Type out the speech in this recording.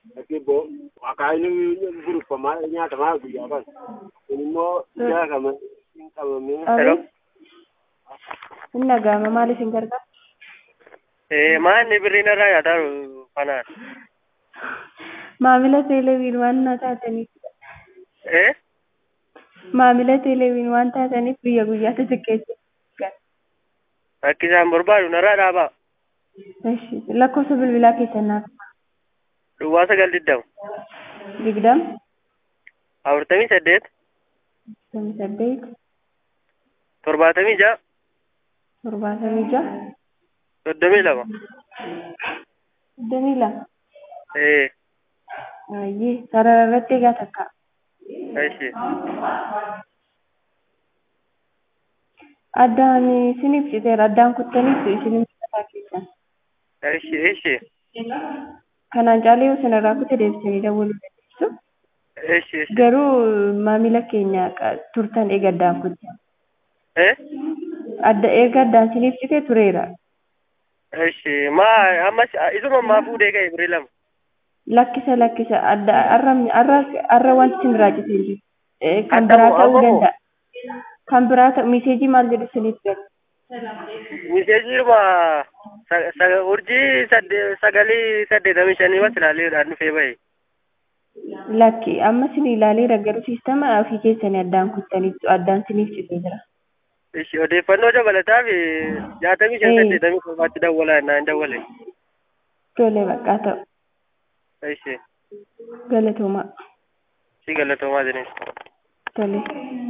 Akibbo akaayini guruffamaa nyaatamaa guyyaa kan. Kun immoo jaakama hin qabamee. Hello. Hin dhaga'ama maal isin gargaara? Eh, maanni birriin irraa nyaataa jiru kanaan. Maamila teeleviin waan na taataniif Eh? maamila teeleviin waan taataniif guyya guyyaatti xiqqeessu. Akka isaan barbaadu narraa dhaabaa. Eshi lakkoofsa bilbilaa keessan naaf Duwwaa sagal digdama. digdam Afurtamii saddeet. soddomii saddeet Torbaatamii ja'a. torbaatamii ja'a Soddomii lama. soddomii lama Eh, ayyee sarara irratti egaa takka eshi. addaan isiniif citeera addaan kuttaniif isiniif citataa keessan Eshi, eshi. kanaan caalee yoo sanarraa kutte deebisanii dawwaluu dandeessu Eshi, eshi. garuu maamila keenya qa- turtan eega addaan kutte Eh? adda eega addaan isiniif cite tureera Eshi. Maa ammas isuma ammaa fuudhee ka'e birrii lama. lakkisa lakkisa adda arra arra arra wanti isin biraa cite hin jiru Eh, kan Adda biraa moo- ta'uu amma moo? danda'a kan biraa ta'u miseejii maal jedhu isiniif galu Miseejiruma sa- sa- urjii sadde- sagalii saddeetamii shanii mas ilaaleedhaan dhufee bahe. lakki amma isin ilaaleera garuu siistama ofii keessanii addaan kuttaniitu addaan isiniif citee jira Ishi odeeffannoo dabalataa fi jaatamii shan Eh. saddeetamii torbaatti dawwalaa jennaan hin dawwale. tole baqqaa ta'u Ishi galatoomaa si galatoomaa jireenya. tole